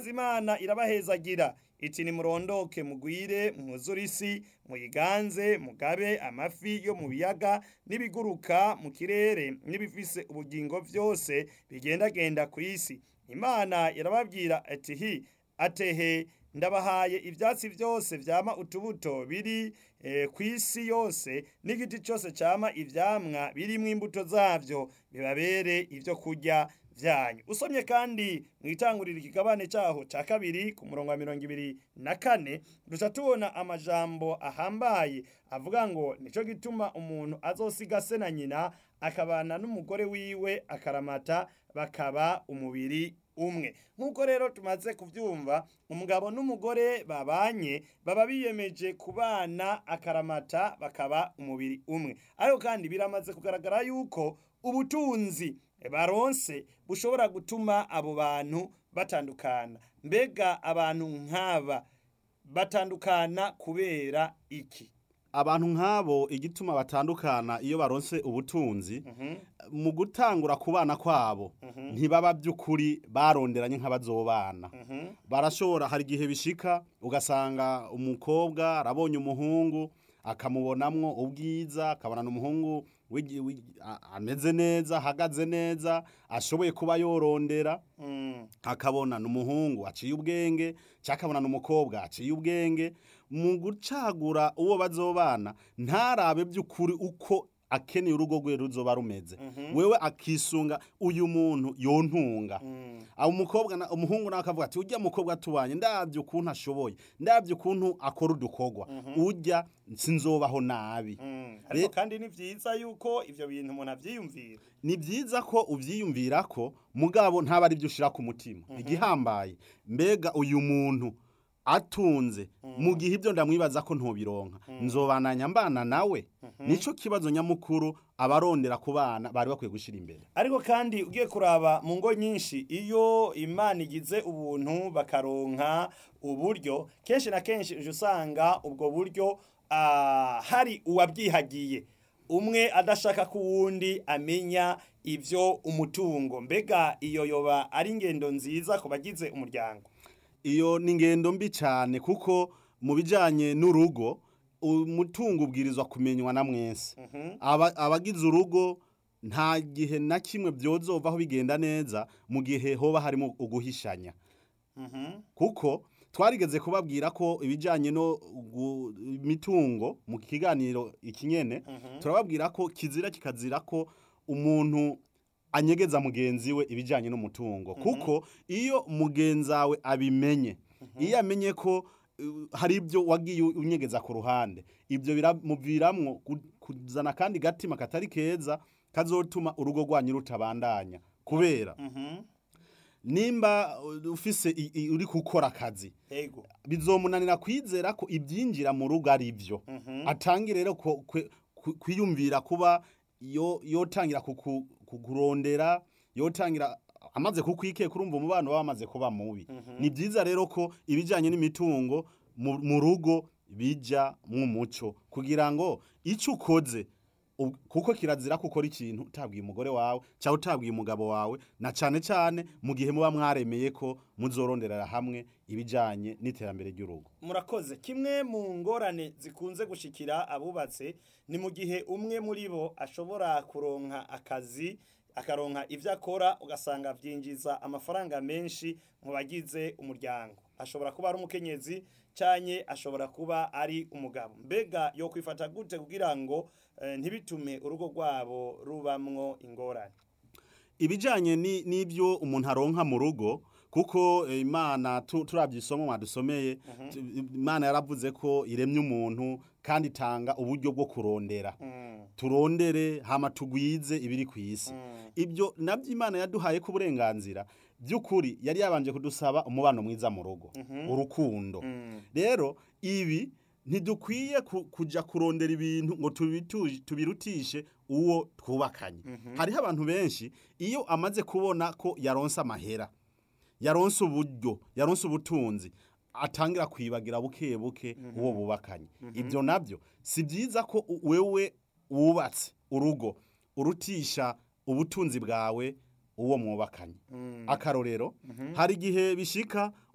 maze imana irabahezagira iti nimurondoke mugwire mwuzure isi muyiganze mugabe amafi yo mu biyaga n'ibiguruka mu kirere n'ibifise ubugingo byose bigendagenda ku isi imana irababwira ati hi atehe ndabahaye ibyatsi byose vyama utubuto biri eh, ku isi yose n'igiti cyose cyama ivyamwa birimwo imbuto zavyo bibabere ibyo kurya vyanyu usomye kandi mwitangurira ikigabane cyaho ca kabiri ku murongo wa mirongo ibiri na kane duca tubona amajambo ahambaye avuga ngo nico gituma umuntu azosiga se na nyina akabana n'umugore wiwe akaramata bakaba umubiri umwe nk'uko rero tumaze kubyumva umugabo n'umugore babanye baba biyemeje kubana akaramata bakaba umubiri umwe ariko kandi biramaze kugaragara yuko ubutunzi baronse bushobora gutuma abo bantu batandukana mbega abantu nk'aba batandukana kubera iki abantu nk'abo igituma batandukana iyo baronse ubutunzi mu gutangura kubana kwabo ntibaba by'ukuri baronderanye nk'abazobana barashobora hari igihe bishika ugasanga umukobwa arabonye umuhungu akamubonamwo ubwiza akabonana umuhungu wigi- wigi- a- ameze neza ahagaze neza ashoboye kuba yorondera akabona n'umuhungu aciye ubwenge cyangwa akabona n'umukobwa aciye ubwenge mu gucagura uwo bazobana ntarabe by'ukuri uko akeneye urugo rwe ruzoba rumeze wewe akisunga uyu muntu yontunga abo umukobwa na- umuhungu nawe akavuga ati ujya mukobwa tubanye ndabyo ukuntu ashoboye ndabyo ukuntu akora udukorwa ujya sinzobaho nabi ariko kandi ni byiza yuko ivyo bintu umuntu avyiyumvira ni byiza ko ubyiyumvira ko mugabo ntaba ari byo ushyira ku mutima igihambaye mbega uyu muntu atunze mu gihe ibyo ndamwibaza ko ntubironka nzobananya mbana nawe nicyo kibazo nyamukuru abarondera ku bana bari bakwiye gushyira imbere ariko kandi ugiye kuraba mu ngo nyinshi iyo imana igize ubuntu bakaronka uburyo kenshi na kenshi uje usanga ubwo buryo ah, hari uwabyihagiye umwe adashaka ko uwundi amenya ibyo umutungo mbega iyo yoba ari ingendo nziza ku bagize umuryango iyo ni ingendo mbi cyane kuko mu bijyanye n'urugo umutungo ubwirizwa kumenywa na mwese Aba- abagize urugo nta gihe na kimwe byozovaho bigenda neza mu gihe hoba harimo uguhishanya kuko twarigeze kubabwira ko ibijyanye no gu- imitungo mu kiganiro ikinyene turababwira ko kizira kikazira ko umuntu anyegeza mugenzi we ibijyanye n'umutungo kuko iyo mugenzi wawe abimenye iyo amenye ko uh, hari ibyo wagiye unyegeza ku ruhande ibyo biramuviramwo ku- kuzana kandi gatima katari keza kazotuma urugo rwanyu rutabandanya kubera nimba uh, ufise i- i- uri gukora akazi ego bizomunanira kwizera ko ibyinjira mu rugo ari byo atangire rero ko- kwe- ku- kwiyumvira kuba yo yotangira kuku- kukurondera yotangira amaze kukwikeka urumva umubano baba bamaze kuba mubi ni byiza rero ko ibijyanye n'imitungo mu mu rugo bija mu muco kugira ngo icyo ukoze ub- kuko kirazira ko ukora ikintu utabwiye umugore wawe cyangwa utabwiye umugabo wawe na cyane cyane mu gihe muba mwaremeye ko muzoronderera hamwe ibijyanye n'iterambere ry'urugo murakoze kimwe mu ngorane zikunze gushikira abubatse ni mu gihe umwe muri bo ashobora kuronka akazi akaronka ibyo akora ugasanga byinjiza amafaranga menshi mu bagize umuryango ashobora kuba ari umukenyezi cyane ashobora kuba ari umugabo mbega yo kwifata gute kugira ngo eh, ntibitume urugo rwabo rubamwo ingorane ibijyanye ni- n'ibyo umuntu aronka mu rugo kuko eh, imana tu- turabye isomo mwadusomeye tu- imana yaravuze ko iremye umuntu kandi itanga uburyo bwo kurondera turondere hama tugwize ibiri ku isi ibyo nabyo imana yaduhaye ko uburenganzira by'ukuri yari yabanje kudusaba umubano mwiza mu rugo urukundo rero ibi ntidukwiye ku- kujya kurondera ibintu ngo tubitu- tubirutishe uwo twubakanye hariho abantu benshi iyo amaze kubona ko yaronse amahera yaronse uburyo yaronse ubutunzi atangira kwibagira buke buke uwo bubakanye ibyo nabyo si byiza ko u- wewe wubatse urugo urutisha ubutunzi bwawe uwo mwubakanye akarorero hari igihe bishika